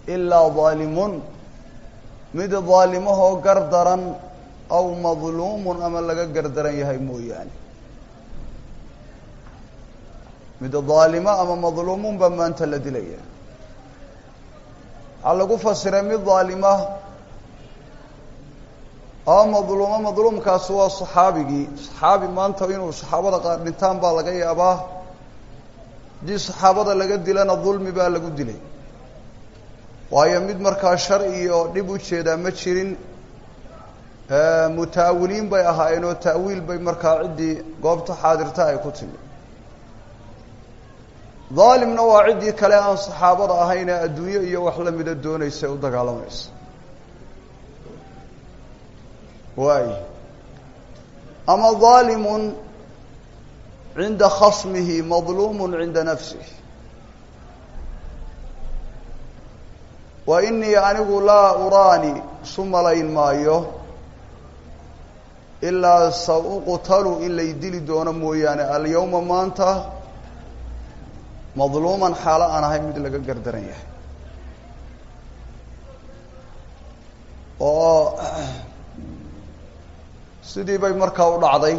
ilaa daalimun mid daalimahoo gar daran aw madluumun ama laga gardaran yahay mooyaane mid daalimo ama madluumun baa maanta la dilaya waxaa lagu fasiray mid daalima oo madluumo madluumkaasi waa saxaabigii saxaabi maanta inuu saxaabada qaar dhintaan baa laga yaabaa haddii saxaabada laga dilana dulmi baa lagu dilay waayo mid markaa shar iyo dhib u jeedaa ma jirin mutaawiliin bay ahaayeen oo ta'wiil bay markaa ciddii goobta xaadirta ay ku timi daalimna waa ciddii kale aan saxaabada ahayn ee adduunyo iyo wax la mida doonaysa u dagaalamaysa waay ama daalimun cinda khasmihi madluumun cinda nafsih wa inii anigu laa uraani isu malayn maayo ilaa sa uqtalu in lay dili doono mooyaane alyawma maanta madluuman xaalo aan ahay mid laga gardaran yahay oo sidii bay markaa u dhacday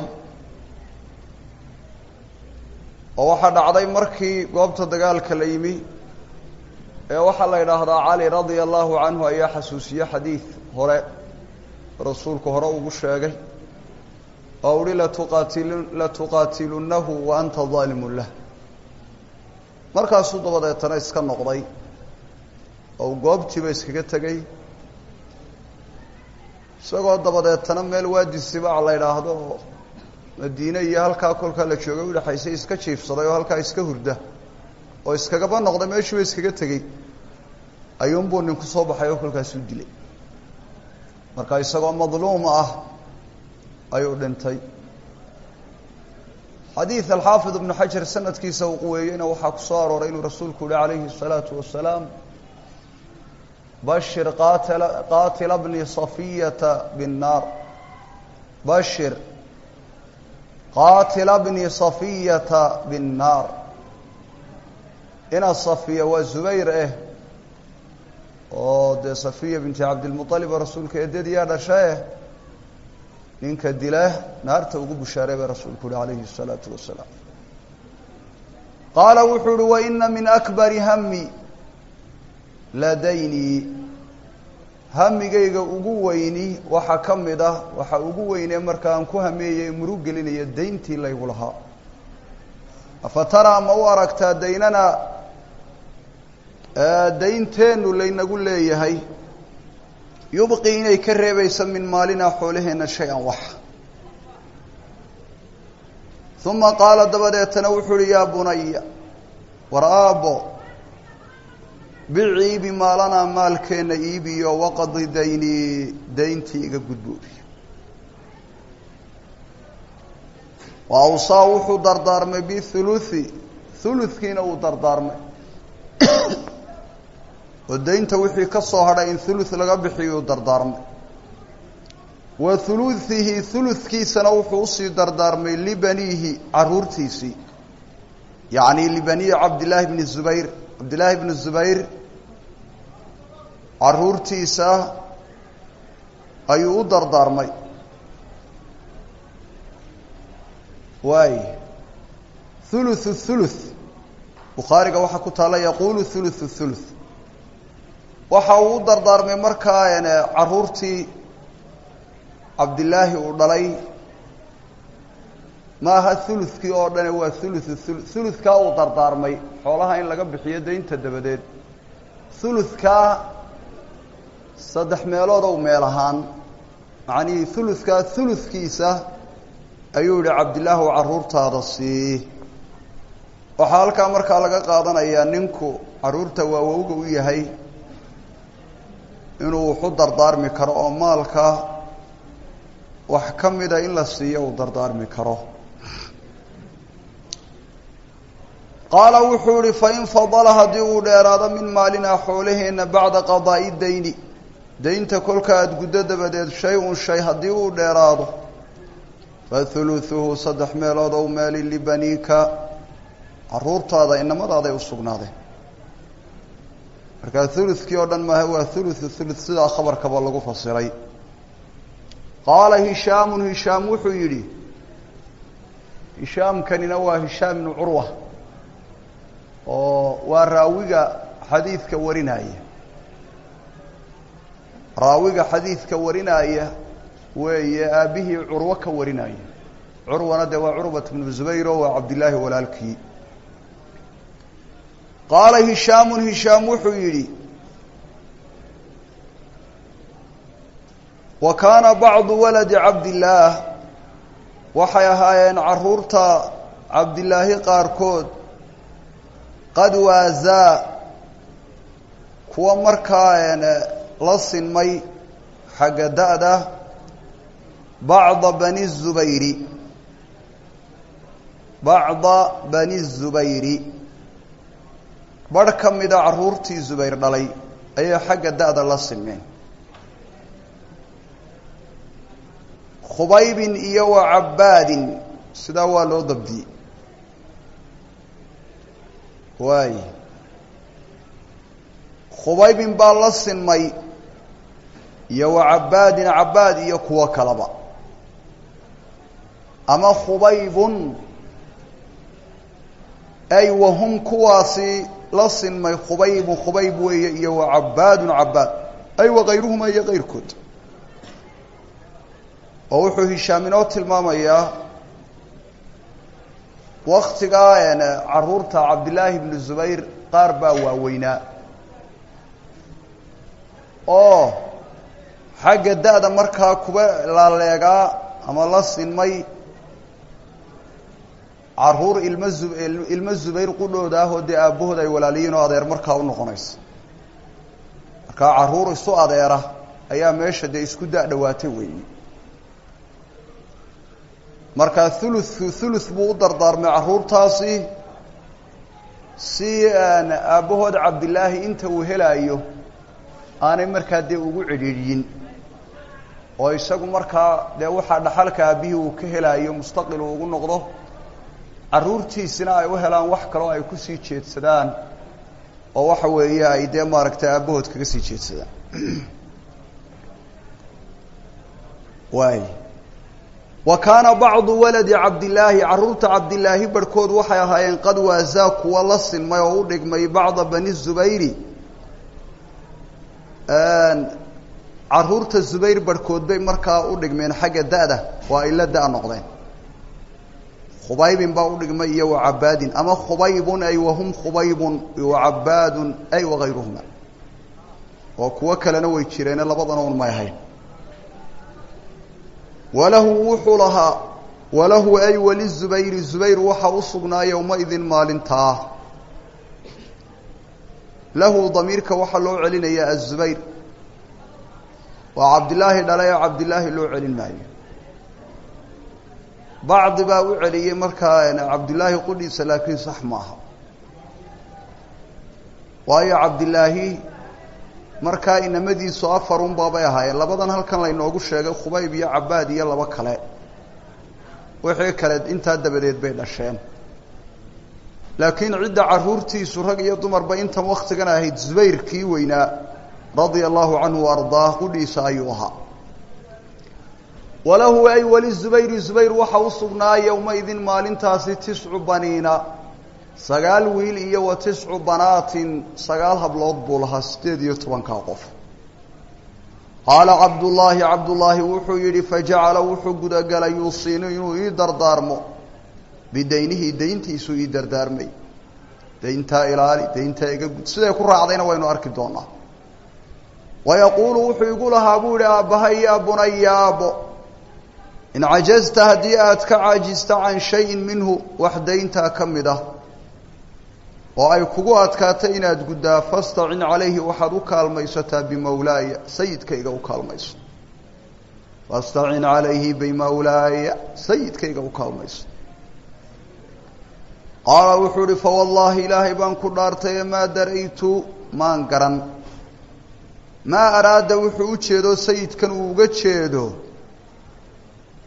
oo waxaa dhacday markii goobta dagaalka la yimi ee waxaa la yidhaahdaa cali radia allahu canhu ayaa xasuusiye xadiid hore rasuulku hore ugu sheegay oo uhi latuqaatilu latuqaatilunahu wa anta daalimun lah markaasuu dabadeetana iska noqday oo goobtiiba iskaga tegey isagoo dabadeetana meel waadi sibaac la yidhaahdo oo madiine iyo halkaa kolkaa la joogay udhexaysay iska jiifsaday oo halkaa iska hurda oo iskagaba noqday meeshuuba iskaga tegey ayuunbuu nin ku soo baxay oo kolkaasuu dilay marka isagoo madluum ah ayuu dhintay xadiid alxaafid ibnu xajar sanadkiisa uu quweeyeyna waxaa ku soo arooray inuu rasuulku yihi calayhi الsalaatu wasalaam bashir qaatila qaatila bni safiyata binnaar bashir qaatila bni safiyata binnaar ina safiya waa zubayr eh oo dee safiya binti cabdilmuطalib oo rasuulka eedadiyaa dhasha eh ninka dila naarta ugu bushaaray baa rasuulku uhi calayhi الsalaatu wasalaam qaala wuxuu uhi waina min akbari hami ladaynii hamigayga ugu weyni waxaa ka mid ah waxaa ugu weynee marka aan ku hameeyey murug gelinaya dayntii laygu lahaa afa taraa ma u aragtaa daynana daynteennu laynagu leeyahay yubqi inay ka reebaysa min maalinaa xoolaheenna shay-an wax uma qaala dabadeetana wuxuu uhi yaa bunaya war aabbo bici iibi maalanaa maalkeenna iibiyo waqadi daynii dayntii iga gudboobi wa awsaa wuxuu dardaarmay bihuluthi huludkiina uu dardaarmay oo daynta wixii ka soo hadhay in thuluth laga bixiyuu dardaarmay wa huluhihi huludkiisana wuxuu usii dardaarmay libaniihi caruurtiisii yacni libaniyi cabdillaahi bni zubayr cabdillaahi bni zubayr caruurtiisa ayuu u dardaarmay waay huluthu thuluth bukhaariga waxaa ku taalla yaquulu huluthu thuluth waxa uu u dardaarmay markaa caruurtii cabdillaahi uu dhalay ma aha huludkii oo dhane waa huluthu hulu huludkaa uu dardaarmay xoolaha in laga bixiyo daynta dabadeed huludkaa saddex meelood ow meel ahaan macnihii huludkaa huludkiisa ayuu yihi cabdillaah u carruurtaada sii waxaa halkaa markaa laga qaadanayaa ninku carruurta waawowga u yahay inuu waxu dardaarmi karo oo maalka wax ka mida in la siiyo uu dardaarmi karo qaala wuxuu ihi fain fadala haddii uu dheeraado min maalinaa xoolaheenna bacda qadaa'i dayni daynta kolka aada guddo dabadeed shay-un shay haddii uu dheeraado fa huluhuhu saddex meelood ow meeli libaniika caruurtaada inamadaaday u sugnaadeen markaa hulukii oo dhan maaha waa huluthu thuluth sidaa khabarkaba lagu fasiray qaala hishaamun hishaam wuxuu yidhi hishaamkanina waa hishaam ibnu curwa oo waa raawiga xadiidka warinaya raawiga xadiidka warinaya weeye aabbihii curwo ka warinaya curwana dee waa curbat bnu zubayr oo waa cabdillaahi walaalkii qaala hishaamun hishaam wuxuu yidhi wa kaana bacdu waladi cabdillaah waxay ahaayeen caruurta cabdilaahi qaarkood qad waasaa kuwa markaa la sinmay xagga da-da bacda bani zubayri bacda bani zubayri barh ka mida caruurtii zubayr dhalay ayay xagga da-da la sinmeen khubaybin iyo wa cabbaadin sidaa waa loo dabdiyey waay khubaybin baa la sinmay iyo wa cabbaadin cabbaad iyo kuwo kaleba ama khubaybun ay wahum kuwaasi la sinmay khubaybun khubayb weeye iyo wa cabbaadun cabbaad ay wakayruhuma iyo kayrkood oo wuxuu hishaam inoo tilmaamayaa waktigaa caruurta cabdillaahi ibnu zubayr qaar baa waaweynaa oo xagga da-da markaa kuba laaleegaa ama la sinmay caruur ilma zu ilmo zubayr qudhooda ah oo dee aabbahood ay walaaliyiin oo adeer markaa u noqonaysa markaa caruur isu adeera ayaa meesha dee isku da- dhawaatay weeye markaa thulutku thuluth buu u dardaarmay caruurtaasi si aabbahood cabdillaahi inta uu helaayo aanay markaa dee ugu cidhiidhyin oo isagu markaa dee waxaa dhaxalka aabbihii uu ka helaayo mustaqil uu ugu noqdo caruurtiisina ay u helaan wax kaloo ay kusii jeedsadaan oo waxa weeye ay dee maaragtay aabbahood kaga sii jeedsadaan waay wa kaana bacdu waladi cabdillaahi caruurta cabdillaahi barhkood waxay ahaayeen qad waasaa kuwa la sinmay oo u dhigmay bacda bani zubayri caruurta zubayr barhkood bay markaa u dhigmeen xagga da-da oo ay la da- noqdeen khubaybin baa u dhigmay iyo wa cabbaadin ama khubaybun ay wahum khubaybun wa cabbaadun ay wakayruhuma oo kuwo kalena way jireene labadana un may ahayn walahu wuxuu lahaa walahu ay walizubayri zubayr waxaa u sugnaa yowmaidin maalintaa lahu damiirka waxaa loo celinayaa azubayr waa cabdillaahi dhalay oo cabdillaahi loo celin maayo bacdi baa u celiyey markaa cabdillaahi qudhiisa laakiin sax maaha waayo cabdillaahi markaa inamadiisu afarun baabay ahaayeen labadan halkan laynoogu sheegay khubayb iyo cabbaad iyo labo kale wixii kale intaa dabadeed bay dhasheen laakiin cidda caruurtiisu rag iyo dumarba intan waktigan ahayd zubayr kii weynaa radia allahu canhu wa ardaah qudhiisa ayuu ahaa walahu ay weli zubayri zubayr waxa u sugnaa yowmaidin maalintaasi tiscu baniina sagaal wiil iyo wa tiscu banaatin sagaal hablood buu lahaa siddeed iyo tobankaa qof qaala cabdullaahi cabdullaahi wuxuu yidhi fajacala wuxuu gudagalay yuusiinu inuu ii dardaarmo bidaynihi dayntiisuu ii dardaarmay dayntaa ilaali dayntaa iga gud siday ku raacdayna waynu arki doonaa wayaquulu wuxuu igu lahaa buu yihi aabbahay yaa bunaya aabbo in cajazta haddii aad ka caajista can shayin minhu wax dayntaa ka mid ah oo ay kugu adkaatay inaad guddaa fastacin calayhi waxaad u kaalmaysataa bimawlaaya sayidkayga u kaalmayso fastacin calayhi bimawlaaya sayidkayga u kaalmayso qaala wuxuu uhi fawallaahi ilaahay baan ku dhaartaye maa daraytu maan garan maa araada wuxuu u jeedo sayidkan uu uga jeedo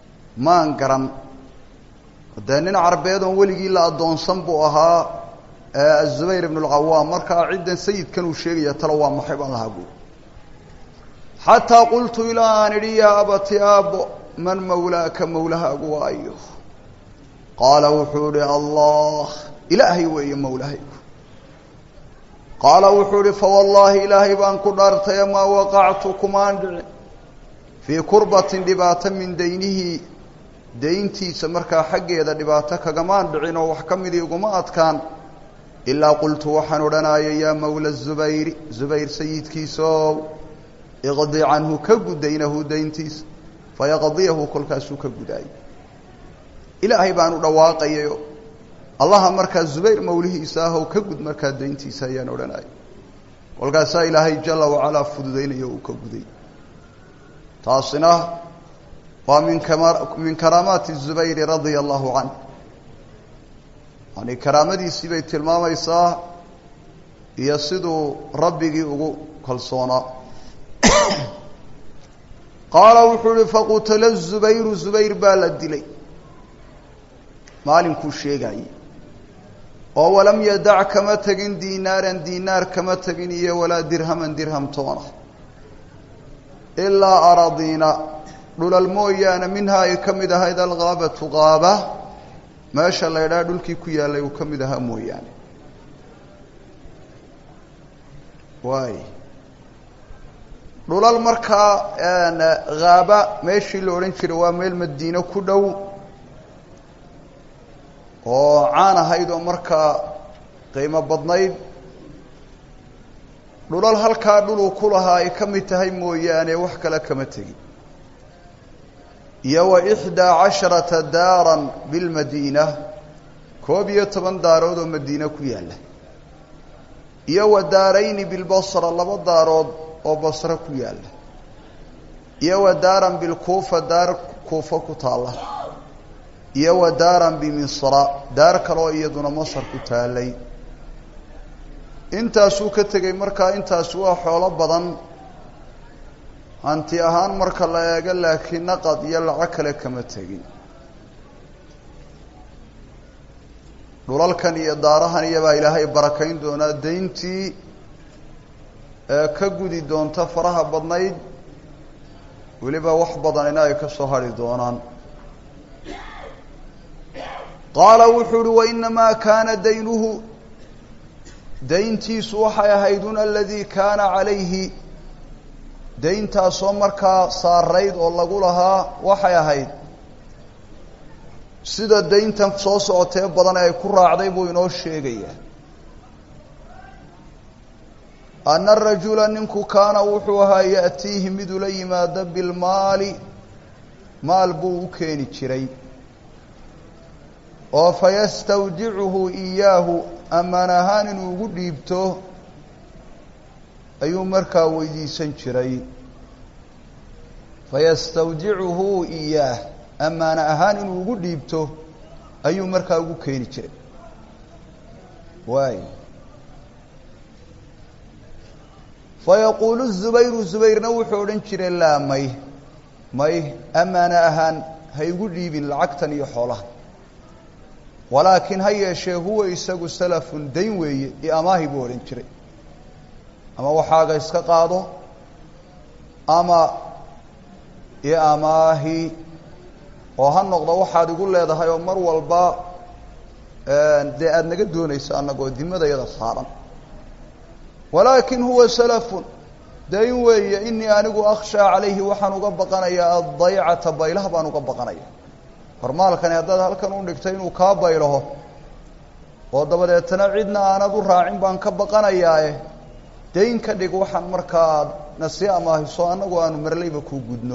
maan garan dee nin carbeed oon weligii la addoonsan buu ahaa azubayr ibn اlcawaam markaa ciddan sayidkan uu sheegaya talo waa maxay baan lahaa buuri xataa qultu ilaa aan idhi yaa abati aabbo man mawlaaka mawlahaagu waayo qaala wuxuu ihi allah ilaahay weeye mawlahaygu qaala wuxuu ihi fawallaahi ilaahay baan ku dhaartaye maa waqactu kumaan dhicin fii kurbatin dhibaato min daynihi dayntiisa markaa xaggeeda dhibaato kagamaan dhicin oo wax ka midii iguma adkaan ilaa qultu waxaan odhanaya yaa mawla zubayri zubayr sayidkiisaow iqdi canhu ka gud daynahu dayntiisa fayaqdiyahu kolkaasuu ka gudaayay ilaahay baan u dhawaaqayayo allaha markaa zubayr mawlihiisa ahow ka gud markaa dayntiisa ayaan odhanaya kolkaasaa ilaahay jala wacalaa fududaynaya uu ka guday taasina waa min kama min karaamaati zubayri radia allahu canh yani karaamadiisii bay tilmaamaysaa iyo siduu rabbigii ugu kalsoonaa qaala wuxuu uhi faqutila zubayru zubayr baa la dilay maalinkuu sheegaayey oo walam yadac kama tegin diinaaran diinaar kama tegin iyo walaa dirhaman dirham toona ilaa aradiina dhulal mooyaane minhaa ay ka mid ahayd algaabatu qaaba meesha la ydhaha dhulkii ku yaallay uu ka mid ahaa mooyaane waay dhulal markaa haaba meeshii la odhan jiray waa meel madiine ku dhow oo caan ahayd oo markaa qiimo badnayd dhulal halkaa dhuluu ku lahaa ay ka mid tahay mooyaane wax kale kama tegin iyo wa ixdaa casharata daaran bilmadiina koob iyo toban daarood oo madiine ku yaalla iyo wa daarayni bilbasra laba daarood oo basre ku yaalla iyo wa daaran bilkuufa daar kuufa ku taalla iyo wa daaran bimisra daar kaleoo iyaduna masar ku taallay intaasuu ka tegey markaa intaasi waa xoolo badan hanti ahaan marka la eego laakiin naqad iyo laco kale kama tegin dhulalkan iyo daarahan iyobaa ilaahay barakayn doonaa dayntii ee ka gudi doonta faraha badnayd weliba wax badanina ay ka soo hadhi doonaan qaala wuxuu uhi wainamaa kaana daynuhu dayntiisu waxay ahayd un aladii kaana calayhi dayntaasoo markaa saarayd oo lagu lahaa waxay ahayd sida dayntan soo socotee badan ay ku raacday buu inoo sheegayaa ana rajula ninku kaana wuxuu ahaa ya'tiihi mid ula yimaado bilmaali maal buu u keeni jiray oo fayastawdicuhu iyaahu ammaan ahaan inuu ugu dhiibto ayuu markaa weydiisan jiray fayastawdicuhu iyaah ammaana ahaan inuu ugu dhiibto ayuu markaa ugu keeni jiray waay fayaquulu zubayru zubayrna wuxuu odhan jiray laa may may ammaana ahaan ha igu dhiibin lacagtan iyo xoolaha walaakiin ha yeeshee huwa isagu salafun dayn weeye iyo amaahi buu odhan jiray ama waxaaga iska qaado ama iyo amaahi oo ha noqdo waxaad igu leedahay oo mar walba dee aada naga doonayso annagoo dimadayada saaran walaakin huwa salafun dayn weeye inii anigu akhshaa calayhi waxaan uga baqanayaa addaycata baylaha baan uga baqanaya hormaalkani haddaad halkan u dhigtay inuu kaa baylaho oo dabadeetana cidna aanad u raacin baan ka baqanayaae dayn ka dhig waxaan markaa na sii amaahiso annagu aanu marlayba kuu gudno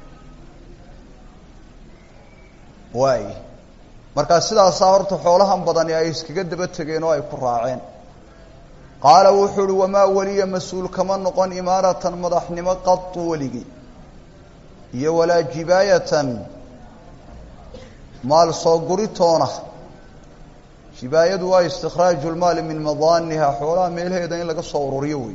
waay markaa sidaasaa horta xoolahan badani ay iskaga daba tegeen oo ay ku raaceen qaala wuxuu uhi wamaa weliya mas-uul kama noqon imaaratan madaxnimo qatu weligii iyo walaa jibaayatan maal soo guritoona jibaayadu waa istikhraaju lmaali min madaaniha xoolaha meelaheeda in laga soo ururiyo wey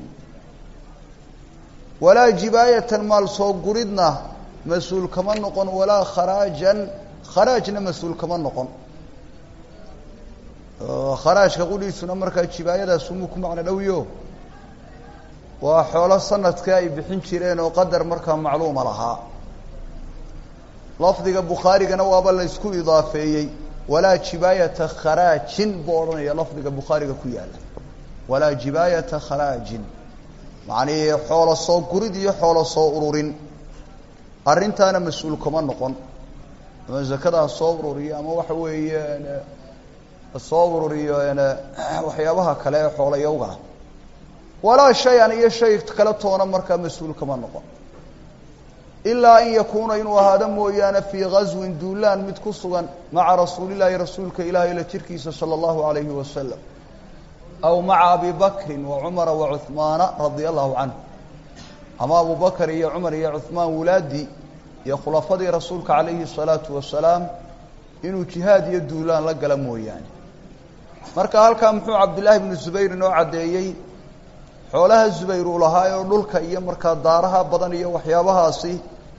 walaa jibaayatan maal soo guridna mas-uul kama noqon walaa kharaajan kharaajna mas-uul kama noqon kharaajka qudhiisuna markaa jibaayadaas umuu ku macno dhowiyo waa xoolo sanadkii ay bixin jireen oo qadar markaa macluuma lahaa lafdiga bukhaarigana waaba la ysku idaafeeyey walaa jibaayata kharaajin buu odhanaya lafdiga bukhaariga ku yaala walaa jibaayata kharaajin macnii xoolo soo gurid iyo xoolo soo ururin arrintaana mas-uul kama noqon ama zakada ha soo ururiyo ama waxa weeye soo ururiyo waxyaabaha kale ee xoolayowga walaa shay-an iyo shay kale toona markaa mas-uul kama noqon ilaa an yakuuna inuu ahaado mooyaane fii gaswin duulaan mid ku sugan maca rasuulillaahi rasuulka ilaahay la jirkiisa sala allahu alayhi wasalam aw maca abi bakrin wa cumara wa cuhmaana radia allahu canhu ama abu bakr iyo cumar iyo cuhmaan wulaadii iyo khulafadii rasuulka calayhi الsalaatu wasalaam inuu jihaad iyo duulaan la gala mooyaane marka halkaa muxuu cabdillaahi bnu zubayr inoo caddeeyey xoolaha zubayr uu lahaa oo dhulka iyo markaa daaraha badan iyo waxyaabahaasi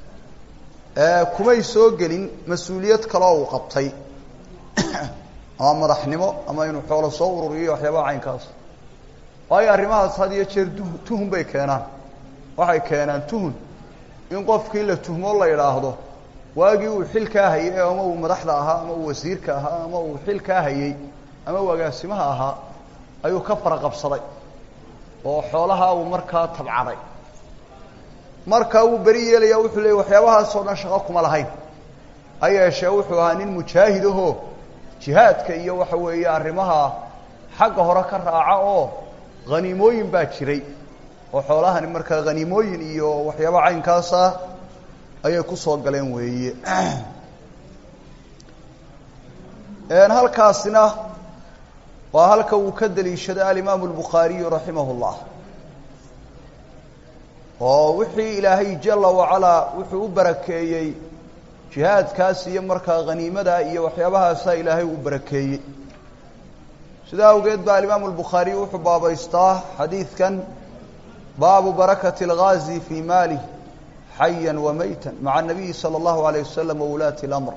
kumay soo gelin mas-uuliyad kaloo uu qabtay ama madaxnimo ama inuu xoolo soo ururiyo waxyaabaha caynkaas waayo arrimahaas had iyo jeer tuhun bay keenaan waxay keenaan tuhun in qofkii la tuhmo la idhaahdo waagii uu xilkaa hayay ama uu madaxda ahaa ama uu wasiirka ahaa ama uu xilkaa hayey ama uu agaasimaha ahaa ayuu ka fara qabsaday oo xoolaha uu markaa tabcaday marka uu beri yeelaya wuxuu leeyay waxyaabahaasoo dhan shaqo kuma lahayn ha yeeshee wuxuu ahaa nin mujaahid ahoo jihaadka iyo waxa weeye arrimaha xagga hore ka raaca oo haniimooyin baa jiray oo xoolahani markaa haniimooyin iyo waxyaaba caynkaas ah ayay kusoo galeen weeye halkaasina waa halka uu ka daliishaday alimaamu albukhaariyu raximah اllah oo wixii ilaahay jala wacalaa wuxuu u barakeeyey jihaadkaas iyo markaa haniimada iyo waxyaabahaasaa ilaahay u barakeeyey sidaa awgeed ba alimaamu albukhaariyu wuxuu baabaystaa xadiidkan baabu barakati اlgaazi fii maalih xaya wamayta maca nabiyi salى اllahu alayه wasalam wulaati اlamr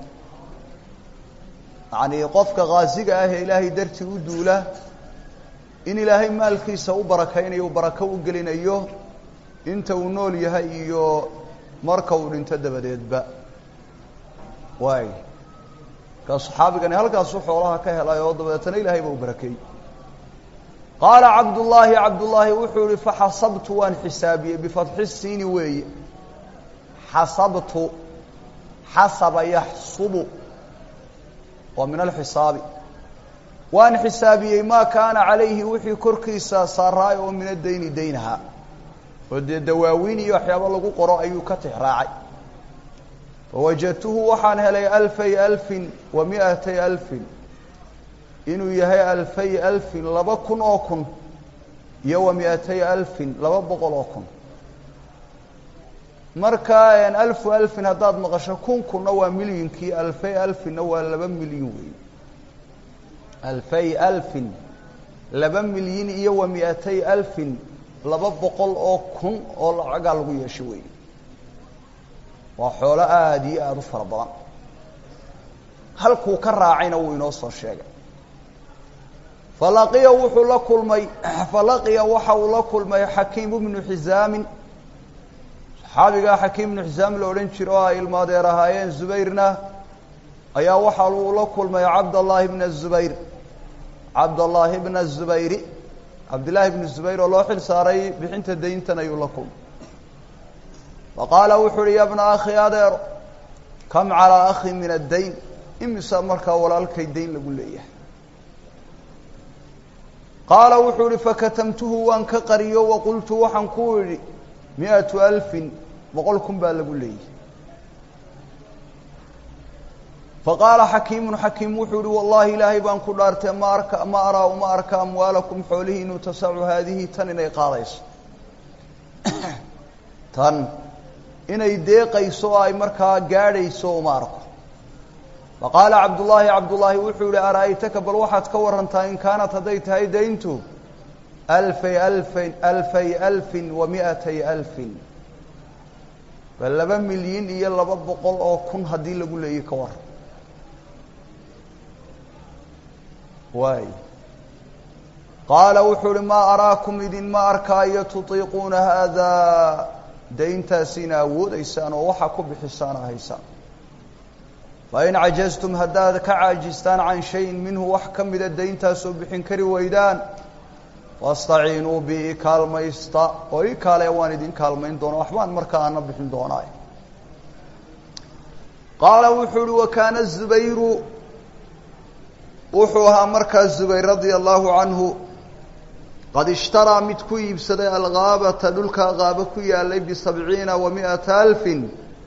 yacnii qofka khaasiga ah ee ilaahay dartii u duula in ilaahay maalkiisa u barakaynayo u barako u gelinayo inta uu nool yahay iyo marka uu dhinto dabadeedba waay markaa saxaabigani halkaasuu xoolaha ka helay oo dabadeetana ilaahay ba u barakeeyey qaala cabdullaahi cabdullaahi wuxuu ihi faxasabtu waan xisaabiyey bifatxi siini weeye xasabtu xasaba yaxsubu waa min alxisaabi waan xisaabiyey maa kaana calayhi wixii korkiisa saaraay oo min adayni daynaha oo dee dawaawiin iyo waxyaaba lagu qoro ayuu ka tixraacay fawajadtuhu waxaan helay alfay alfin wa miatay alfin inuu yahay alfay alfin laba kun oo kun iyo wa miatay alfin laba boqol oo kun marka alfu alfin haddaad maqasho kun kunna waa milyonkii alfay alfinna waa laba milyan weey alfay alfin laba milyan iyo wa miatay alfin laba boqol oo kun oo lacagaa lagu yeesho weey waa xoolo aada iyo aada u fara badan halkuu ka raacayna wuu inoo soo sheegay falaqiya wuxuu la kulmay falaqiya waxa uu la kulmay xakiim bnu xisaamin saxaabigaa xakiim bnu xisaam la odhan jiro oo ay ilmaadeer ahaayeen zubayrna ayaa waxa uu la kulmay cabdallaahi bna zubayr cabdallaahi bna zubayri cabdillaahi bnu zubayr oo loo xil saaray bixinta dayntan ayuu la kulmay fa qaala wuxuu uhi ya bna akhi adeero kam calaa akhi min addayn imisa markaa walaalkay dayn lagu leeyahay qaala wuxuu ihi fakatamtuhu waan ka qariyo waqultu waxaan ku idhi miatu alfin boqol kun baa lagu leeyahy faqaala xakiimun xakiim wuxuu ihi wallahi ilaahay baan ku dhaartee ma arka ma araa uma arka amwaalakum xoolihiinu tasacu haadihi tan inay qaadayso tan inay deeqayso oo ay markaa gaadhayso uma arko faqaala cabdullaahi cabdullaahi wuxuu yihi ara'aytaka bal waxaad ka warantaa in kaanat hadday tahay dayntu alfay alfin alfay alfin wa miatay alfin bal laba milyan iyo laba boqol oo kun haddii lagu leeyay ka waran waay qaala wuxuu uhi maa araakum idinma arkaayo tutiiquuna haadaa dayntaasiina awoodaysaan oo waxaa ku bixisaan haysaan fain cajaztum haddaad ka caajistaan can shayin minhu wax ka mida dayntaasoo bixin kari waydaan fastaciinuu bi i kaalmaysta oo ii kaale waan idin kaalmayn doona waxbaan markaa ana bixin doonaa qaala wuxuu uhi wakaana zubayru wuxuu ahaa markaa zubayr radia allahu canhu qad ishtaraa mid ku iibsaday algaabata dhulkaa qaabo ku yaalay bisabciina wa mi'ata alfin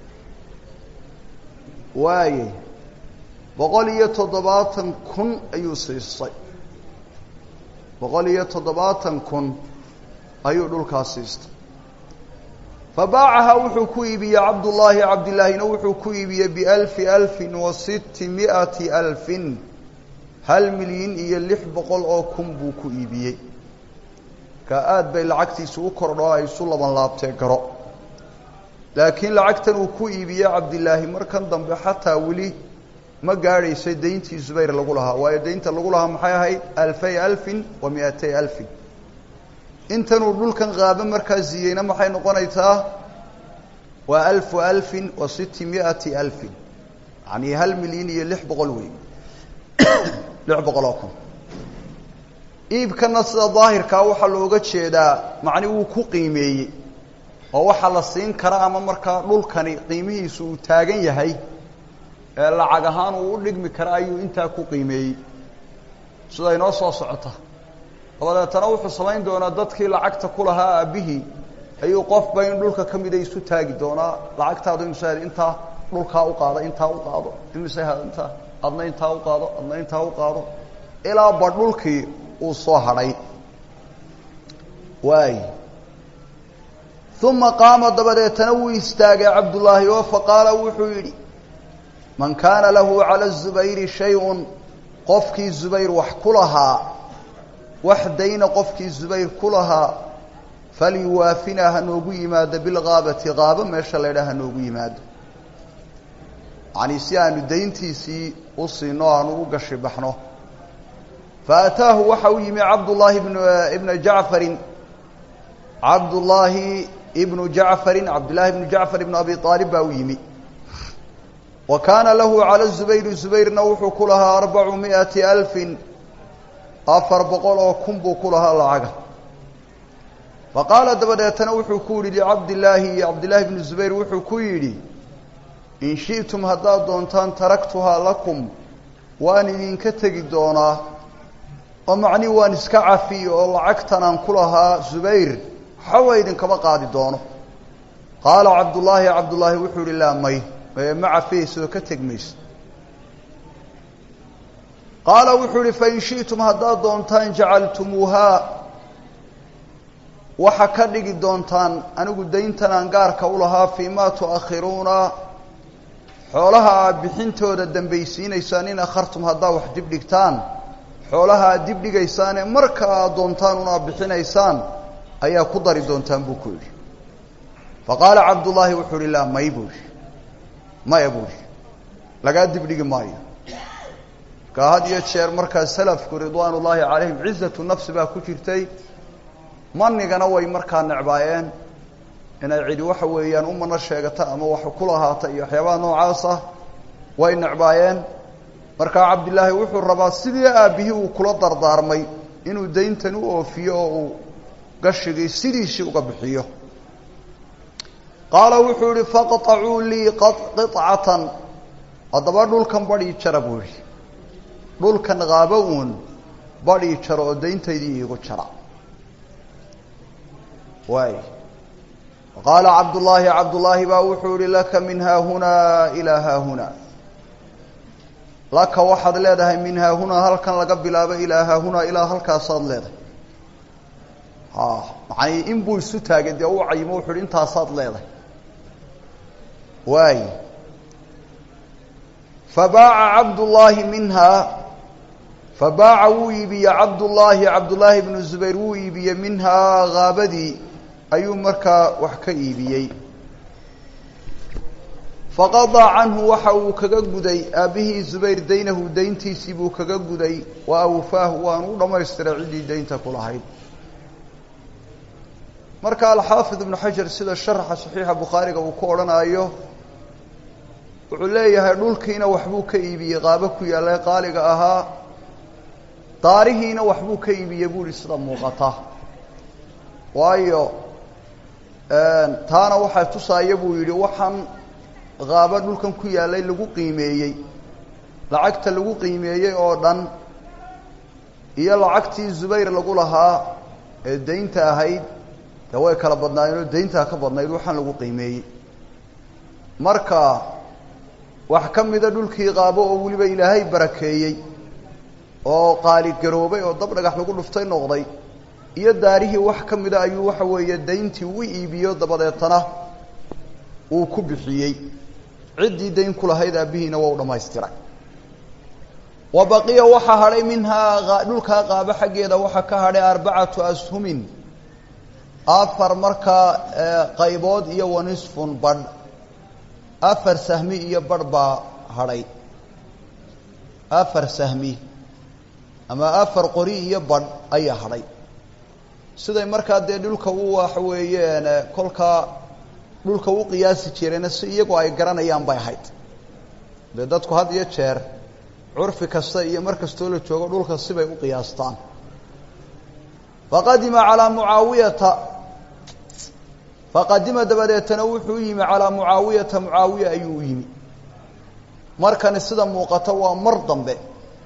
waaye boqol iyo toddobaatan kun ayuu siistay boqol iyo toddobaatan kun ayuu dhulkaa siistay fabaacaha wuxuu ku iibiyey cabdullaahi cabdillaahina wuxuu ku iibiyey bialfi alfin wa sitti mi'ati alfin hal milyan iyo lix boqol oo kun buu ku iibiyey ka aada bay lacagtiisu u kordho ay isu laban laabtee garo laakiin lacagtan uu ku iibiyey cabdilaahi markan dambe xataa weli ma gaadhaysay dayntii zubayr lagu lahaa waayo daynta lagu lahaa maxay ahayd alfay alfin wa miatay alfin intanuu dhulkan qaabo markaa siiyeyna maxay noqonaysaa waa alfu alfin wa siti miati alfin yani hal milyan iyo lix boqol wey lix boqol oo kun iibkana sida daahirkaa waxaa looga jeedaa macni wuu ku qiimeeyey oo waxaa la siin kara ama markaa dhulkani qiimihiisu uu taagan yahay ee lacag ahaan uu u dhigmi kara ayuu intaa ku qiimeeyey sida inoo soo socota dabadeetana wuxuu samayn doonaa dadkii lacagta ku lahaa aabbihii ayuu qofba in dhulka ka mida isu taagi doonaa lacagtaadu imise intaa dhulkaa u qaado intaa u qaado imise intaa adna intaa u qaado adna intaa u qaado ilaa ba dhulkii uu soo hadhay waay uma qaama dabadeetana wuu istaagay cabdullaahi oo faqaala wuxuu yidhi man kaana lahu cala zubayri shay-un qofkii zubayr wax ku lahaa wax dayna qofkii zubayr ku lahaa falyuwaafinaa ha noogu yimaado bilgaabati qaabo meesha la ydhaha ha noogu yimaado yacanii si aanu dayntiisii u siino aanu u gashi baxno faataahu waxa u yimi cabdullaahi bn ibna jacfarin cabdullaahi ibnu jacfarin cabdullaahi ibnu jacfar ibnu abi aalib baa u yimi wa kaana lahu cala zubayri zubayrna wuxuu ku lahaa arbacu mi'ati alfin afar boqol oo kun buu ku lahaa lacaga fa qaala dabadeetana wuxuu ku yidhi licabdillaahi cabdillaahi bnu zubayr wuxuu ku yidhi in shi'tum haddaad doontaan taraktuhaa lakum waan idinka tegi doonaa oo macnii waan iska cafiy oo lacagtan aan ku lahaa zubayr waxawa idinkama qaadi doono qaala cabdullaahi cabdullaahi wuxuu yihi laa may ma cafiyaysaoo ka teg mayso qaala wuxuu yihi fain shi'tum haddaad doontaan jacaltumuuhaa waxa ka dhigi doontaan anigu dayntan aan gaarka u lahaa fii maa tu'akhiruuna xoolaha aad bixintooda dambaysiinaysaan in akhartum haddaa wax dib dhigtaan xoolaha aad dib dhigaysaane marka aad doontaan un aad bixinaysaan ayaa ku dari doontaan buu ku yidhi fa qaala cabdullaahi wuxuu ihi laa may buu ihi maya buu ihi lagaa dib dhigi maayo markaa had iyo jeer markaa salafku ridwaan ullaahi calayhim cizatu nafsi baa ku jirtay manigana way markaa necbaayeen inay cidi waxa weeyaan umana sheegata ama wax ku lahaata iyo waxyaabaha noocaas ah way necbaayeen markaa cabdillaahi wuxuu rabaa sidii aabbihii uu kula dardaarmay inuu dayntan u oofiyo oo uu gashigii sidiisii uga bixiyo qaala wuxuu yihi faqطacuu lii qiطcatan haddaba dhulkan badhii jara buu yihi dhulkan qaabo uun badhii jaro oo dayntaydii iigu jara waay qaala cabdullaahi cabdullaahi baa wuxuu yihi laka min haahunaa ilaa haahunaa laka waxaad leedahay min haahunaa halkan laga bilaabo ilaa haahunaa ilaa halkaasaad leedahay ha macanii in buu isu taagay dee u cayimo wuxu uhi intaasaad leedahay waay fabaaca cabdullaahi minhaa fabaaca wuu iibiye cabdullaahi cabdullaahi bnu zubayr wuu iibiyey minhaa haabadii ayuu markaa wax ka iibiyey faqadaa canhu waxa uu kaga guday aabbihii zubayr daynahu dayntiisii buu kaga guday wa awfaahu waanu u dhammaystiray ciddii daynta ku lahayd marka alxaafid ibnu xajar sida sharaxa saxiixa bukhaariga uu ku odhanaayo wuxuu leeyahay dhulkiina waxbuu ka iibiyey qaabo ku yaallay qaaliga ahaa daarihiina waxbuu ka iibiyey buu ihi sida muuqata waayo taana waxaa tusaaya buu yidhi waxaan qaabo dhulkan ku yaallay lagu qiimeeyey lacagta lagu qiimeeyey oo dhan iyo lacagtii zubayr lagu lahaa ee daynta ahayd dee way kala badnaayeenoo dayntaa ka badnayd waxaan lagu qiimeeyey marka wax ka mida dhulkii qaabo oo weliba ilaahay barakeeyey oo qaaligaroobay oo dab dhagax lagu dhuftay noqday iyo daarihii wax ka mida ayuu waxa weeye dayntii u iibiyo dabadeetana uu ku bixiyey ciddii dayn ku lahayd aabbihiina waa u dhammaystiray wa baqiya waxaa hadhay minhaa dhulkaa qaabo xaggeeda waxaa ka hadhay arbacatu ashumin afar markaa qaybood iyo wanisfun badh afar sahmi iyo badh baa hadhay afar sahmi ama afar qori iyo badh ayaa hadhay siday markaa dee dhulka u waxa weeyeen kolkaa dhulka u qiyaasi jireena si iyagu ay garanayaan bay ahayd dee dadku had iyo jeer curfi kasta iyo mar kastoo la joogo dhulka sibay u qiyaastaan faqadima calaa mucaawiyata faqadima dabadeetana wuxuu u yimi calaa mucaawiyata mucaawiya ayuu u yimi markani sida muuqata waa mar dambe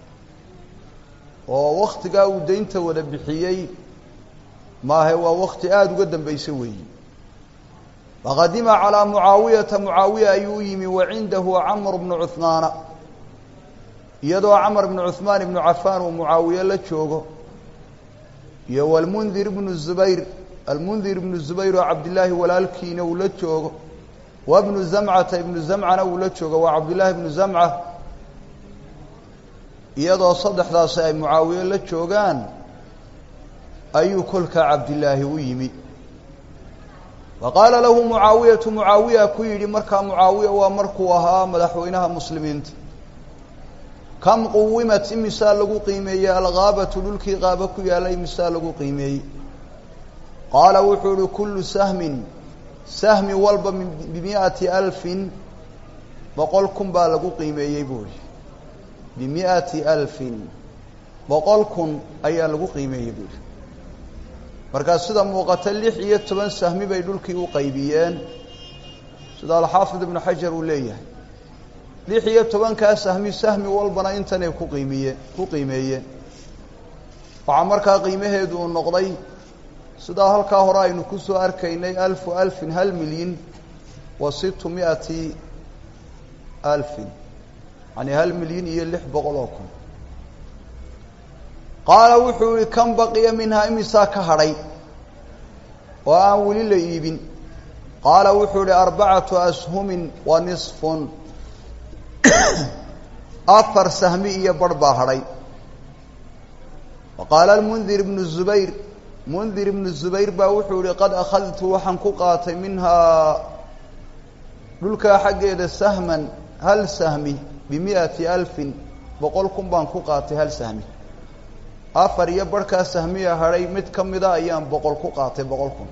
oo waktigaa uu daynta wada bixiyey maahe waa wakti aada uga dambaysa weeyi faqadima calaa mucaawiyata mucaawiya ayuu u yimi wa cindahu camr bnu cuhmaana iyadoo camar bnu cuhmaan ibnu cafaan uu mucaawiye la joogo iyo walmundir ibnu zubayr almundir ibnu zubayr oo cabdillaahi walaalkiina uu la joogo wa bnu zamcata ibnu zamcana uu la joogo waa cabdillaahi ibnu zamca iyadoo saddexdaasi ay mucaawiye la joogaan ayuu kolkaa cabdillaahi u yimi wa qaala lahu mucaawiyatu mucaawiya ku yidhi markaa mucaawiya waa markuu ahaa madaxweynaha muslimiinta kam quwimat imisaa lagu qiimeeyey algaabatu dhulkii qaaba ku yaalla imisaa lagu qiimeeyey qaala wuxuu ihi kullu sahmin sahmi walba bimi'ati alfin boqol kun baa lagu qiimeeyey buu ihi bimi'ati alfin boqol kun ayaa lagu qiimeeyey buu ihi markaa sida muuqata lix iyo toban sahmi bay dhulkii u qaybiyeen sida alxaafid ibnu xajar uu leeyahay lix iyo tobankaa sahmi sahmi walbana intanay ku qiimiyeen ku qiimeeyeen waxaa markaa qiimaheedu uu noqday sidaa halkaa hore aynu ku soo arkaynay alfu alfin hal milyan wa situ miati alfin yani hal milyan iyo lix boqol oo kun qaala wuxuu yihi kan baqiya minhaa imisaa ka hadhay oo aan weli la iibin qaala wuxuu yihi arbacatu ashumin wa nisfun afar sahmi iyo barh baa hadhay wa qaala almundir ibnu zubayr mundir ibnu zubayr baa wuxuu yihi qad akhadtu waxaan ku qaatay minhaa dhulkaa xaggeeda sahman hal sahmi bimi'ati alfin boqol kun baan ku qaatay hal sahmi afar iyo barhkaa sahmiya hadhay mid ka mida ayaan boqol ku qaatay boqol kun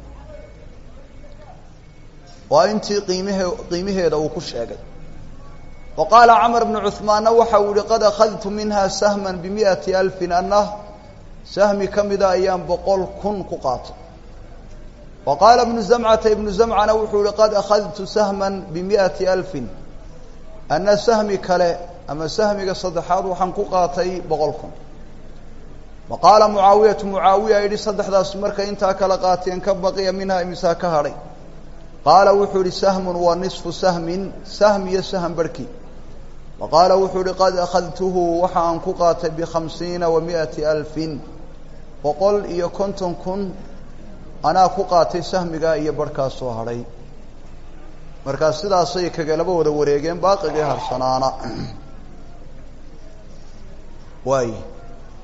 waa intii qiimhe qiimaheeda uu ku sheegay wa qaala camar bnu cuhmaanna waxa uu yihi qad akhadtu minha sahman bimi'ati alfin anna sahmi ka mida ayaan boqol kun ku qaatay wa qaala ibnu zamcata ibnu zamcana wuxuu yihi qad akhadtu sahman bimi'ati alfin anna sahmi kale ama sahmiga saddexaad waxaan ku qaatay boqol kun wa qaala mucaawiyatu mucaawiya yidhi saddexdaas markay intaa kala qaateen ka baqiya minhaa imisaa ka hadhay qaala wuxuu yihi sahmun wa nisfu sahmin sahm iyo sahm barhkii wa qaala wuxuu yihi qad akhadtuhu waxa aan ku qaatay bikhamsiina wa mi'ati alfin boqol iyo konton kun anaa ku qaatay sahmigaa iyo barhkaas soo hadhay markaa sidaasay kagalaba wada wareegeen baaqigii harsanaana waay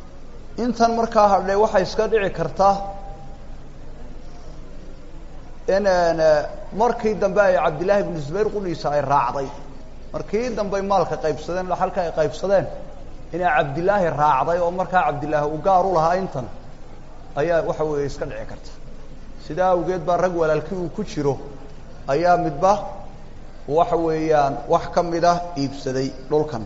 intan markaa hadhay waxay iska dhici karta in markii dambe ay cabdillaahi ibnu zubayr qudhiisa ay raacday markii dambey maalka qaybsadeen dhaxalka ay qaybsadeen inay cabdillaahi raacday oo markaa cabdillaahi uu gaar u lahaa intan ayaa waxa weeye iska dhici karta sidaa awgeed baa rag walaalkii uu ku jiro ayaa midba waxa weeyaan wax ka mid ah iibsaday dhulkan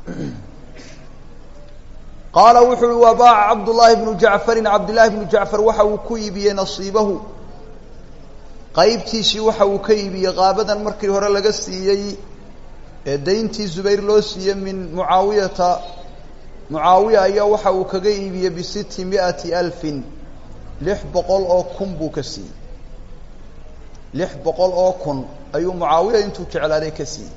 qaala wuxu uhi wa baaca cabdullaahi bnu jacfarin cabdillaahi bnu jacfar waxa uu ku iibiyey nasiibahu qaybtiisii waxa uu ka iibiyey qaabadan markii hore laga siiyey ee dayntii zubayr loo siiyey min mucaawiyata mucaawiya ayaa waxa uu kaga iibiyey bisitti mi'ati alfin lix boqol oo kun buu ka siiyey lix boqol oo kun ayuu mucaawiya intuu jeclaaday ka siiyey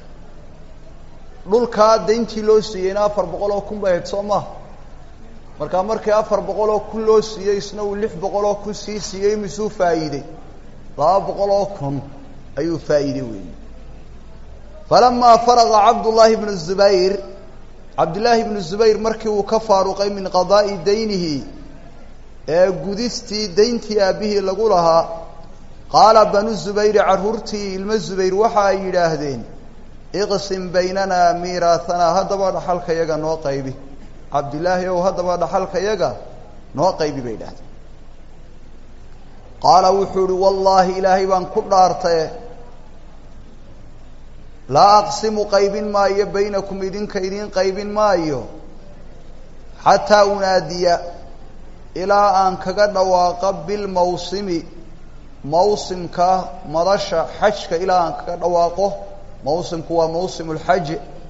dhulkaa dayntii loo siiyeyna afar boqol oo kun bay ahayd soo maha markaa markii afar boqol oo kun loo siiyey isna uu lix boqol oo kun sii siiyey misuu faa'iidey laba boqol oo kun ayuu faa'iidey weeyey falamaa faraqa cabdullaahi bnu zubayr cabdillaahi bnu zubayr markii uu ka faaruqay min qadaa'i daynihi ee gudistii dayntii aabbihii lagu lahaa qaala banu zubayri carruurtii ilmo zubayr waxa ay yidhaahdeen iqsim baynanaa miiraahanaa haddaba dhaxalka yaga noo qaybi cabdillaahi ow haddaba dhaxalka yaga noo qaybi bay yidhahdeen qaala wuxuu ihi wallaahi ilaahay baan ku dhaartaye laa aqsimu qaybin maayo baynakum idinka idiin qaybin maayo xataa unaadiya ilaa aan kaga dhawaaqa bilmawsimi mawsimka madasha xajka ilaa aan kaga dhawaaqo mawsimku waa mawsim lxaj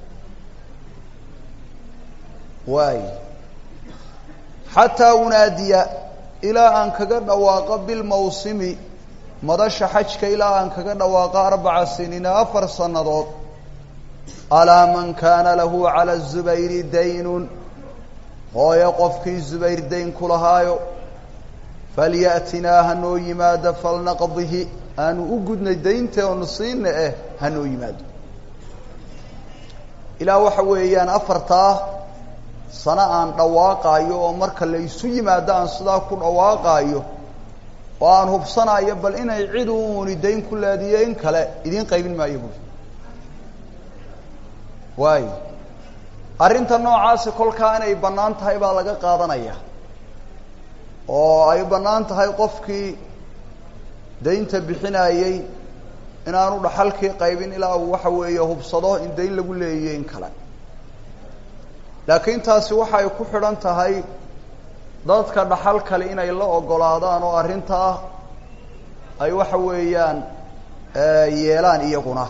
waay xataa unaadiya ilaa aan kaga dhawaaqo bilmawsimi madasha xajka ilaa aan kaga dhawaaqo arbaca siniina afar sannadood alaa man kaana lahu cala zubayri daynun hooyo qofkii zubayr dayn ku lahaayo falyatinaa hanoo yimaado falnaqdihi aanu u gudnay daynta oonu siina eh hanoo yimaado ilaa waxa weeyaan afartaa sano aan dhawaaqaayo oo marka la isu yimaado aan sidaa ku dhawaaqaayo oo aan hubsanaayo bal inay cid uuni dayn ku leediyo in kale idiin qaybin maayo bui waayo arrinta noocaasi kolkaa inay bannaan tahay baa laga qaadanaya oo ay bannaan tahay qofkii daynta bixinayey inaanu dhaxalkii qaybin ilaa uu waxa weeye hubsado in dayn lagu leeyiyo in kale laakiin taasi waxay ku xidhan tahay dadka dhaxal kale inay la ogolaadaan oo arrintaa ay waxa weeyaan yeelaan iyaguna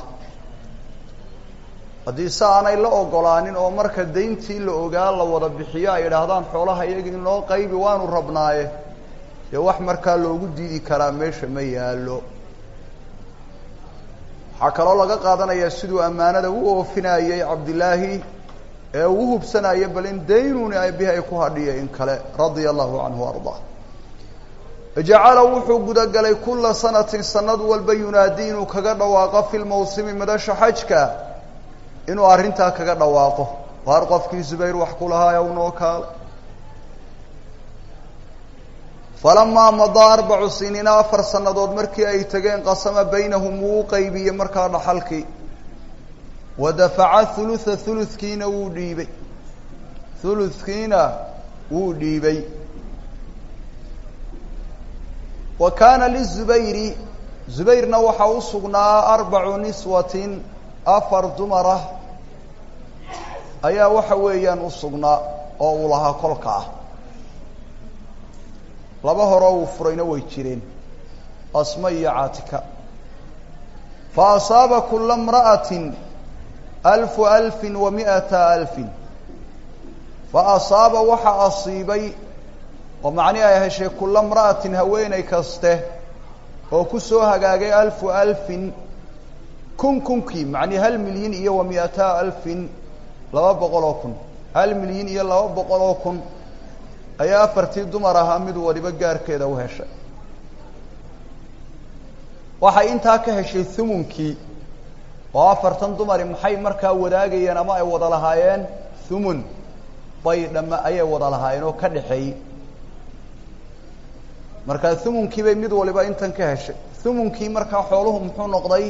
haddii se aanay la ogolaanin oo marka dayntii la ogaa la wada bixiyo ay idhaahdaan xoolaha iyaga in loo qaybi waanu rabnaaye dee wax markaa loogu diidi karaa meesha ma yaallo waxaa kaloo laga qaadanayaa siduu ammaanada u oofinayey cabdillaahi ee uu hubsanaya bal in daynuni bihi ay ku hadhiya in kale radia allahu canhu ardaa jacala wuxuu gudagalay kula sanatin sanad walba yunaadi inuu kaga dhawaaqo fi lmawsimi madasha xajka inuu arrintaa kaga dhawaaqo waar qofkii zubayr wax ku lahaa u noo kaale falamaa madaa arbacu siniina afar sannadood markii ay tageen qasama baynahum wuu u qaybiyey markaa dhaxalkii wa dafaca hulutha huludkiina wuu dhiibay huludkiina wuu dhiibay wa kaana lizubayri zubayrna waxaa u sugnaa arbacu niswatin afar dumarah ayaa waxa weeyaan u sugnaa oo uu lahaa kolka ah laba horoo uu furayna way jireen asma iyo caatika fa asaaba kula mra'atin alfu alfin wa mi'ata alfin fa asaaba waxaa asiibay oo macnihi ay heshay kula mra'atin haweeney kaste oo ku soo hagaagay alfu alfin kun kunkii macnii hal milyan iyo wa mi'ata alfin laba boqol oo kun hal milyan iyo laba boqol oo kun ayaa afartii dumar ahaa mid waliba gaarkeeda u heshay waxay intaa ka heshay humunkii oo afartan dumari maxay markaa wadaagayeen ama ay wada lahaayeen humun bay dhama ayay wada lahaayeen oo ka dhexeeyey markaa humunkii bay mid waliba intan ka heshay humunkii markaa xooluhu muxuu noqday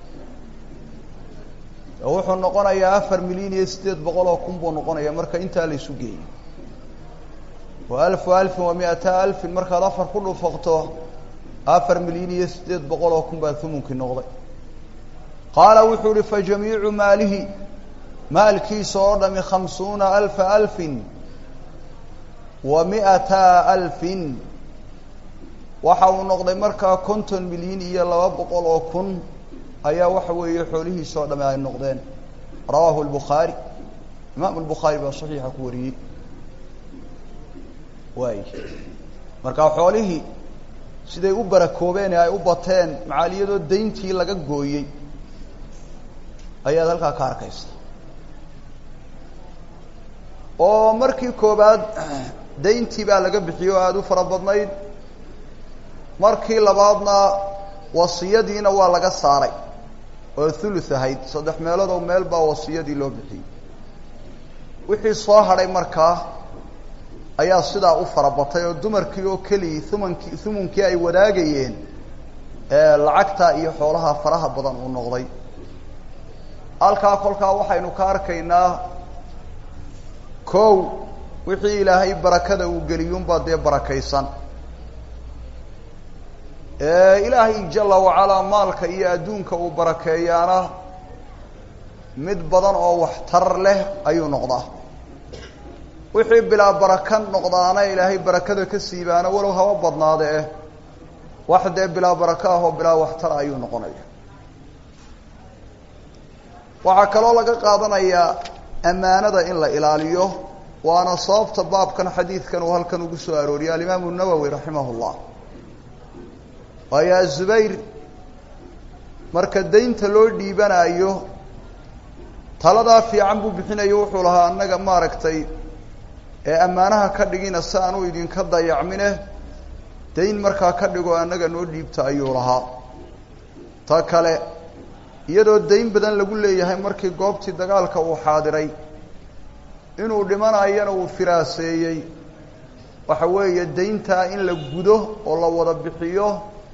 wuxuu noqonayaa afar milyan iyo siddeed boqol oo kun buu noqonaya marka intaa la isu geeyo wa alfu alfin wa mi-ata alfin markaad afar ku dhufaqto afar milyan iyo siddeed boqol oo kun baa humunkii noqday qaala wuxuu uhi fa jamiicu maalihi maalkiisa oo dhami khamsuuna alfa alfin wa mi-ata alfin waxa uu noqday markaa konton milyan iyo laba boqol oo kun ayaa waxa weeye xoolihiisa oo dhami ay noqdeen rawaahu lbukhaari imaamu lbukhaari baa saxiixa ku wariyey waay markaa xoolihii siday u barakoobeen ee ay u bateen macaaliyadoo dayntii laga gooyey ayaad halkaa ka arkaysa oo markii koobaad dayntii baa laga bixiyey oo aada u fara badnayd markii labaadna wasiyadiina waa laga saaray oo thuluth ahayd saddex meeloodoo meel baa wasiyadii loo bixiyey wixii soo hadhay markaa ayaa sidaa u fara batay oo dumarkii oo keliyii humankii humunkii ay wadaagayeen ee lacagta iyo xoolaha faraha badan uu noqday halkaa kolkaa waxaynu ka arkaynaa kow wixii ilaahay barakada uu geliyuunbaa dee barakaysan ilaahay jala wacalaa maalka iyo adduunka uu barakeeyaana mid badan oo waxtar leh ayuu noqdaa wixii bilaa baraka noqdaana ilaahay barakada ka siibaana walow haba badnaade eh wax dee bilaa baraka ah oo bilaa waxtar ayuu noqonaya waxaa kaloo laga qaadanayaa ammaanada in la ilaaliyo waana sababta baabkan xadiidkan uu halkan ugu soo arooriyay alimaamu nawowi raximah llah waayo azubayr marka daynta loo dhiibanaayo taladaa fiican buu bixinayo wuxuu lahaa annaga maaragtay ee ammaanaha ka dhigina si aanu idinka dayacmine dayn markaa ka dhigo annaga noo dhiibta ayuu lahaa ta kale iyadoo dayn badan lagu leeyahay markii goobtii dagaalka uu xaadiray inuu dhimanayana uu firaaseeyey waxa weeye dayntaa in la gudo oo la wada bixiyo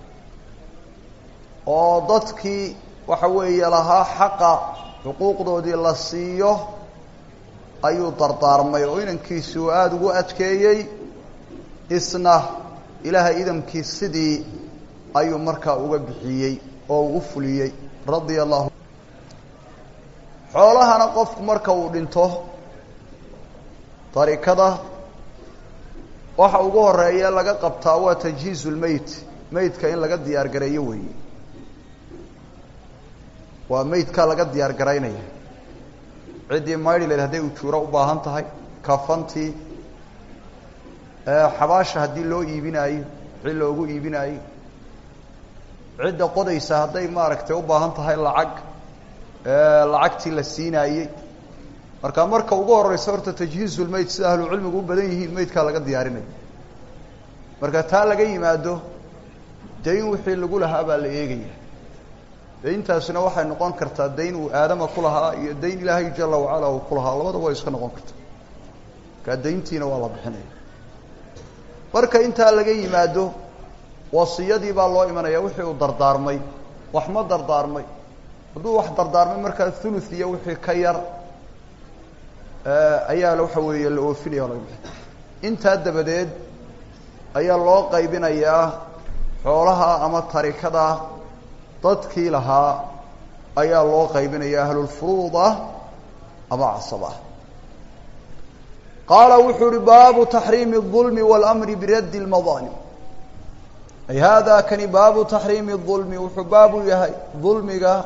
oo dadkii waxa weeye lahaa xaqa xuquuqdoodii la siiyo ayuu dardaarmay oo inankiisi uu aada ugu adkeeyey isna ilaahay idamkii sidii ayuu markaa uga bixiyey oo uu u fuliyey radia allahu xoolahana qofku marka uu dhinto darikada waxa ugu horeeya laga qabtaa waa tajhiizu lmeyt meydka in laga diyaar gareeyo weeye waa meydkaa laga diyaar garaynaya ciddii maydhileed hadday ujuuro u baahan tahay kafantii xabaasha haddii loo iibinaayo wixii loogu iibinaayo cidda qodaysa hadday maaragtay u baahan tahay lacag lacagtii la siinaayey marka marka ugu horeysa horta tajhiizulmeyd sida ahlucilmigu u badan yihiin meydkaa laga diyaarinayo marka taa laga yimaado dayn wixii lagu lahaa baa la eegaya dayntaasina waxay noqon kartaa dayn uu aadama ku lahaa iyo dayn ilaahay jala wacala uu ku lahaa labadaba way iska noqon kartaa markaa dayntiina waa la bixinaya marka intaa laga yimaado wasiyadii baa loo imanaya wixii uu dardaarmay wax ma dardaarmay hadduu wax dardaarmay markaa thuluth iyo wixii ka yar ayaa waxa weeye la oofinaya laga bixin intaa dabadeed ayaa loo qaybinayaa xoolaha ama tarikada dadkii lahaa ayaa loo qaybinaya ahlulfuruud ah ama casab ah qaala wuxuu uhi baabu taxriimi الظulmi wاlأmri biraddi اlmadaalim ay hada kani baabu taxriimi الظulmi wuxuu baabu yahay dulmiga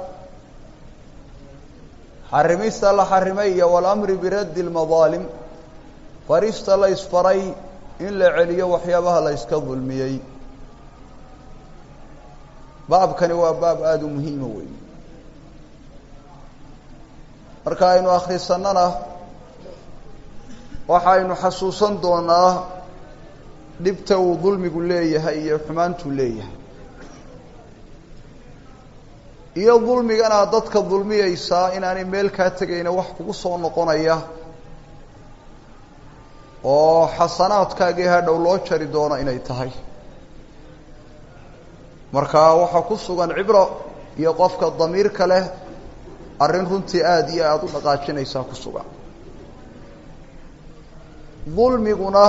xarimista la xarimay iyo wاlamri biraddi اlmadaalim farista la isfaray in la celiyo waxyaabaha la yska dulmiyey baabkani waa baab aada u muhiima wey marka aynu akhrisanana waxaynu xasuusan doonaa dhibta uu dulmigu leeyahay iyo xumaantuu leeyahay iyo dulmigana dadka dulmiyeysaa inaanay meel kaa tegayna wax kugu soo noqonaya oo xasanaadkaagii hadhow loo jari doono inay tahay marka waxaa ku sugan cibro iyo qofka damiirka leh arrin runtii aada iyo aada u dhaqaajinaysaa ku sugan dulmiguna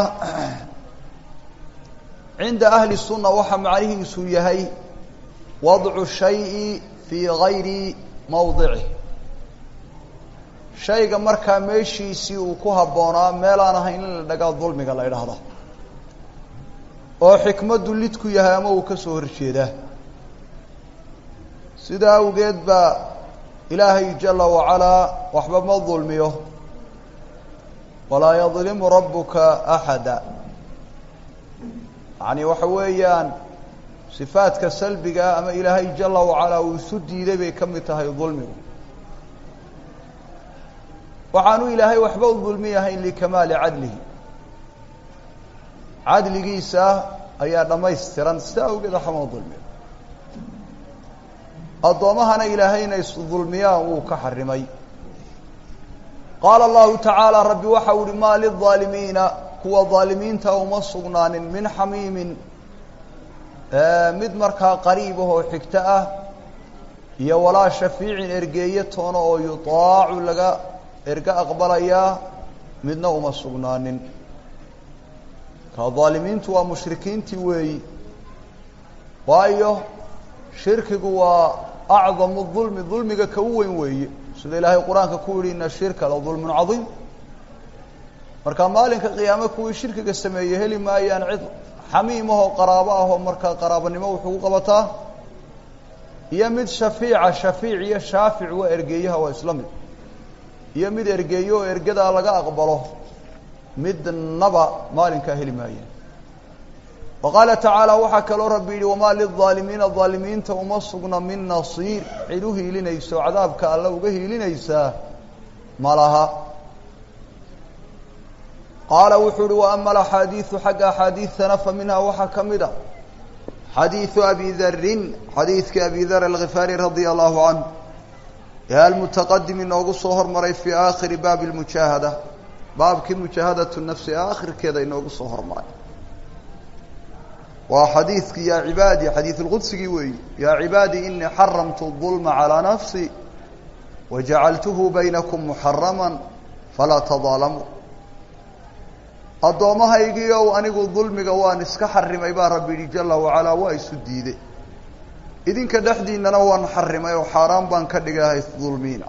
cinda ahli sunna waxaa macnihiisu yahay wadcu shayi fii gayri mawdicih shayga markaa meeshiisii uu ku habboonaa meel aan ahayn in la dhagaa dulmiga la idhaahda oo xikmaddu lid ku yahay ama uu ka soo horjeedaa sidaa awgeed baa ilaahay jala wacalaa waxba ma dulmiyo walaa yadlimu rabbuka axada yacni waxa weeyaan sifaadka salbigaa ama ilaahay jala wacalaa uu isu diiday bay ka mid tahay dulmigu waxaanu ilaahay waxba u dulmiyahayn likamaali cadlihi cadligiisa ayaa dhammaystiran sida awgeed waxama dulmiyo addoommahana ilaahayna isdulmiyaan wuu ka xarimay qaala allahu tacaala rabbi waxa u uhi maa lilظaalimiina kuwa dhaalimiinta uma sugnaanin min xamiimin mid markaa qariib ah oo xigto ah iyo walaa shafiicin ergeeye toona oo yutaacu laga erge aqbalayaa midna uma sugnaanin ka dhaalimiintu waa mushrikiintii weeyi waayo shirkigu waa acdamu dulmi dulmiga ka u weyn weeye sida ilaahay qur-aanka ku yihi ina shirka la dulmun cadiim marka maalinka qiyaame kuwii shirkiga sameeyey heli maayaan cid xamiim ahoo qaraabo ah oo markaa qaraabanimo wuxuu ku qabataa iyo mid shafiica shafiic iyo shaafic waa ergeeyaha waa isla mid iyo mid ergeeyo oo ergadaa laga aqbalo midnaba maalinkaa heli maayaan wa qaala tacaala waxaa kaloo rabbi yidhi wamaa lilظaalimiina dhaalimiinta uma sugna min nasiir cid u hiilinayso cadaabka alla uga hiilinaysaa ma laha qaala wuxuu uhi wa ama alaxaadiidu xagga axaadiidtana fa minhaa waxaa ka mid a xadiidu abi darin xadiidkii abi dar alkhifaari radia allahu canh ee almutaqadim inoogu soo hormaray fii aakhiri baabi lmujaahada baabkii mujaahadatu nafsi ee aakhirkeeda inoogu soo hormaray waa xadiidkii yaa cibaadi xadiid lqudsigii weeyi yaa cibaadi inii xaramtu الظulma calىa nafsi wajacaltuhu baynakum muxarama falaa tadaalamuu addoomahaygii ow anigu dulmiga waan iska xarimay baa rabbi yihi jala wacalaa waa isu diiday idinka dhexdiinana waan xarimay oo xaaraan baan ka dhigahay dulmiina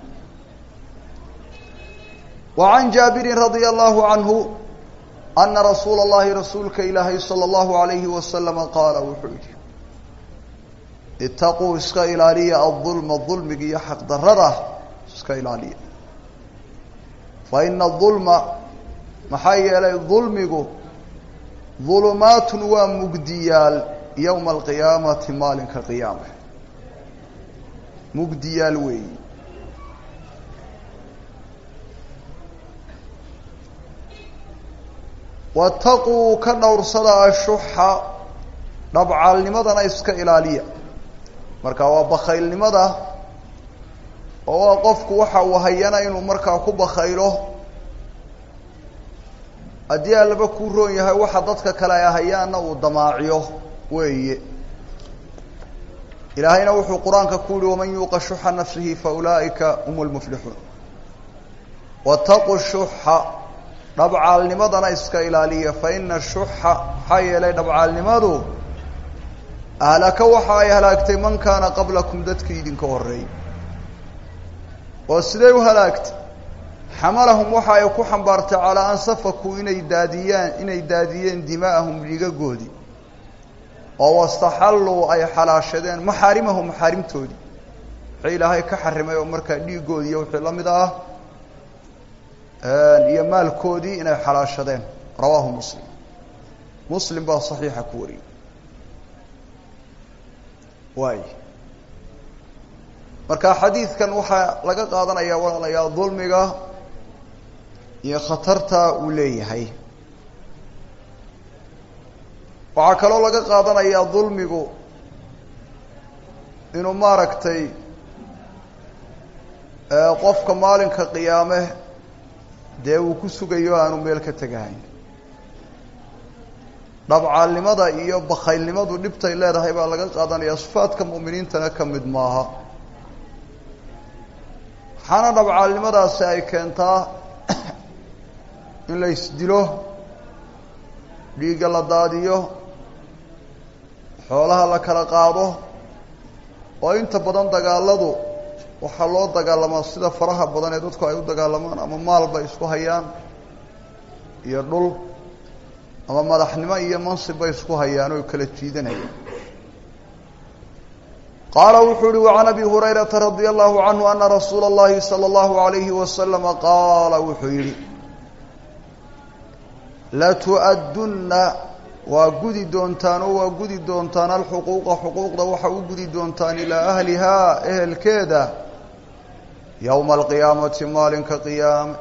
wa can jaabirin radia allahu canhu ana rasuula اllahi rasuulka ilaahay salى اllahu alayhi wasalama qaala wuxuu yihi itaquu iska ilaaliya adulma dulmiga iyo xaqdarada iska ilaaliya fa ina dulma maxaa yeelay dulmigu dulumaatun waa mugdiyaal yowma alqiyaamati maalinka qiyaama mugdiyaal weeyi wataquu ka dhowrsada ashuxa dhabcaalnimadana iska ilaaliya marka waa bakaylnimada oo waa qofku waxa uu hayana inuu markaa ku bakaylo haddii allaba kuu roon yahay waxa dadka kale ay hayaanna uu damaaciyo weeye ilaahayna wuxuu qur-aanka ku yihi waman yuuqa shuxa nafsihi fa ulaa'ika hum lmuflixuun wataquu shuxa dhabcaalnimadana iska ilaaliya fa ina shuxa maxaa yeelay dhabcaalnimadu ahlaka waxa ay halaagtay man kaana qablakum dadkii idinka horreeyey oo siday u halaagtay xamalahum waxa ay ku xambaartay calaa an safakuu inay daadiyaan inay daadiyeen dimaa'ahum dhiigagoodii oo wastaxalluu ay xalaashadeen maxaarimahum maxaarimtoodii wixii ilaahay ka xarimay oo markaa dhiigoodii iyo wixii la mid ah iyo maalkoodii inay xalaashadeen rawaahu muslim muslim baa saxiixa ku wariyey waay marka xadiidkan waxaa laga qaadanayaa walaalayaa dulmiga iyo khatarta uu leeyahay waxaa kaloo laga qaadanayaa dulmigu inuu maaragtay qofka maalinka qiyaame dee uu ku sugayo aanu meel ka tegahayn dhabcaalnimada iyo bakaylnimadu dhibtay leedahay baa laga qaadanaya sifaadka mu'miniintana ka mid maaha waxaana dhabcaalnimadaasi ay keentaa in la isdilo dhiigga la daadiyo xoolaha la kala qaado oo inta badan dagaaladu waxaa loo dagaalamaa sida faraha badan ee dadku ay u dagaalamaan ama maal bay isku hayaan iyo dhul ama madaxnimo iyo mansib bay isku hayaan oo kala jiidanayaan qaala wuxuu uhi wacan abi hurayrata radia allahu canhu ana rasuula اllahi salى اllahu alayhi wasalama qaala wuxuu yihi latu'addunna waa gudi doontaan oo waa gudi doontaan alxuquuqa xuquuqda waxa u gudi doontaan ilaa ahlihaa ehelkeeda yowma alqiyaamati maalinka qiyaame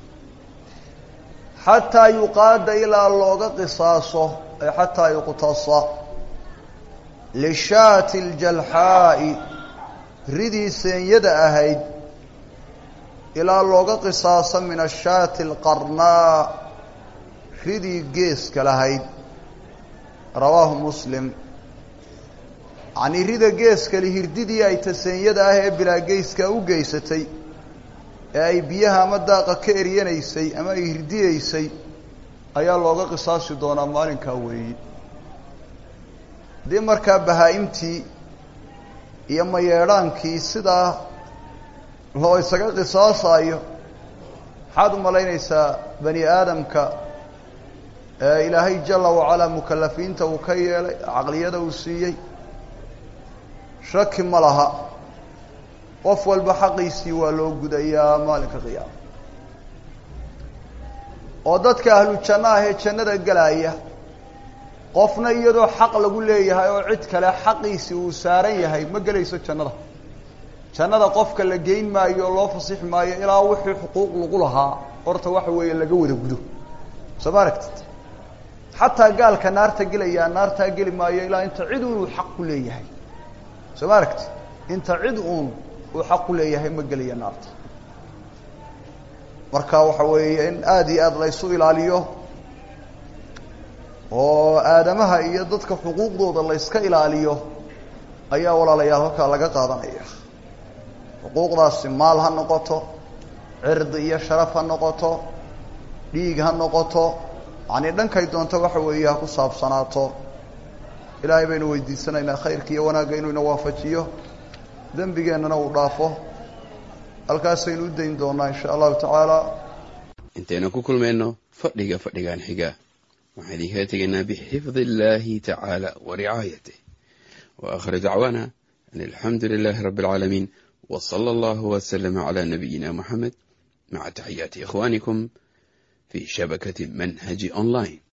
xataa yuqaada ilaa looga qisaaso ay xataa yuqtasa lishaati ljalxaa'i ridii seenyada ahayd ilaa looga qisaaso min ashaati alqarnaa ridii geeska lahayd rawaahu muslim yacnii rida geeskali hirdidii ay taseenyada ah ee bilaa geeska u geysatay ee ay biyaha ama daaqa ka eryanaysay ama ay hirdiyeysay ayaa looga qisaasi doonaa maalinkaa weeyi haddii markaa bahaa-imtii iyo mayeedhaankii sidaa loo isaga qisaasaayo maxaad u malaynaysaa bani aadamka ee ilaahay jala wacalaa mukalafiinta uu ka yeelay caqliyada uu siiyey shaki ma laha qof walba xaqiisii waa loo gudayaa maalinka qiyaama oo dadka ahlu janno ah ee jannada gelaya qofna iyadoo xaq lagu leeyahay oo cid kale xaqiisii uu saaran yahay ma gelayso jannada jannada qofka la geyn maayo oo loo fasixi maayo ilaa wixii xuquuq lagu lahaa horta waxa weeye laga wada gudo soo ma aragtid xataa gaalka naarta gelayaa naartaa geli maayo ilaa inta cid uun uu xaq ku leeyahay soo ma aragtid inta cid uun uu xaq ku leeyahay ma gelaya naarta marka waxa weeye in aada iyo aada la ysu ilaaliyo oo aadamaha iyo dadka xuquuqdooda la yska ilaaliyo ayaa walaalayaal halkaa laga qaadanaya xuquuqdaasi maal ha noqoto cirdi iyo sharaf ha noqoto dhiig ha noqoto yacnii dhankay doonto waxa weeye ha ku saabsanaato ilaahay baynu weydiisanaynaa khayrka iyo wanaagga inuu ina waafajiyo dembigeennana uu dhaafo halkaasaynu u dayn doonaa insha allahu tacaala intaynu ku kulmayno fadhiga fadhigan xiga waxaan idinkala tegaynaa bixifdi illaahi tacaala wa ricaayatih wa akhir dacwaana an alxamdu lilaahi rabbi alcaalamiin wa sala allahu waslama calaa nabiyina moxamed maca taxiyaati ikhwaanikum fi shabakati manhaji online